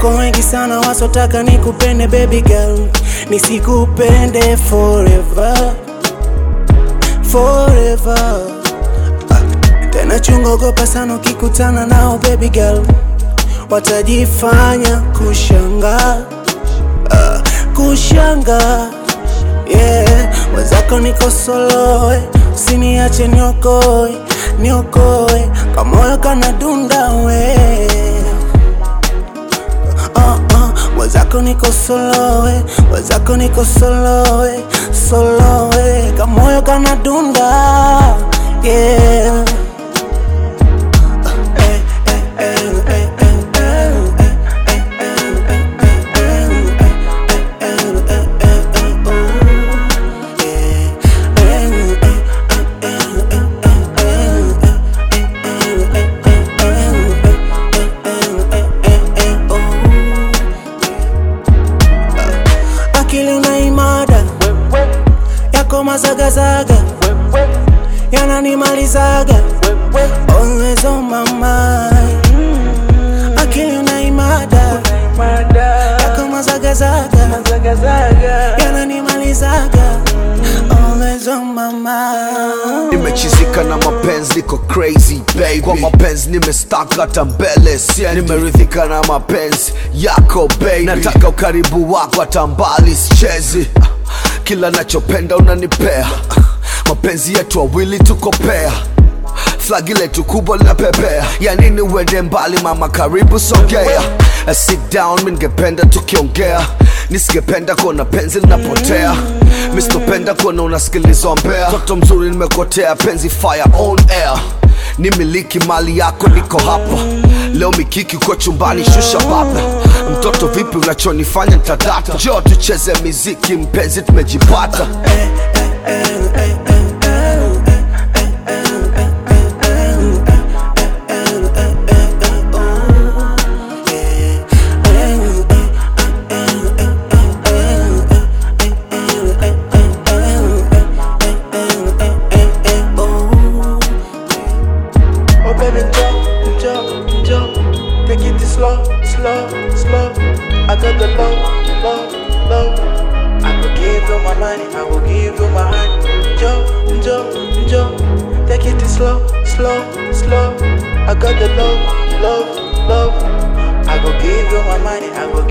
wako wengi sana wasotaka nikupende baby girl, nisikupende forever forever. Ah, tena chunga, ogopa sana ukikutana nao baby girl, watajifanya kushanga ah, kushanga yeah. Wenzako niko solo, eh, usiniache niokoe niokoe, kamoyo kana dunda we uh, uh, wenzako niko solo, eh, wenzako niko solo, eh, solo, eh, kamoyo kana dunda yeah. Eh, eh, eh, eh, eh, eh, eh, eh, eh, akili unaimada yako mazagazaga yananimalizaga always on my mind akili unaimada yako mazagazaga yananimalizaga always on my mind nimechizika na mapenzi niko crazy baby kwa mapenzi nimestaka hata mbele siendi nimeridhika na mapenzi yako baby nataka ukaribu wako hata mbali sichezi kila nachopenda unanipea mapenzi yetu wawili tuko pea flagi letu kubwa linapepea ya nini uende mbali mama karibu sogea A sit down mi ningependa tukiongea nisingependa kuona penzi linapotea misitopenda kuona unasikilizwa mbea toto mzuri nimekotea penzi fire on air ni miliki mali yako niko hapa leo mikiki kwa chumbani shusha baba mtoto vipi unachonifanya ntadata jo tucheze miziki mpenzi tumejipata Oh baby, jump, jump, jump. Take it slow, slow, slow. I got the low, low, low. I will give you my money, I will give you my heart. Jump, jump, jump. Take it slow, slow, slow. I got the low, love, love. I will give you my money, I will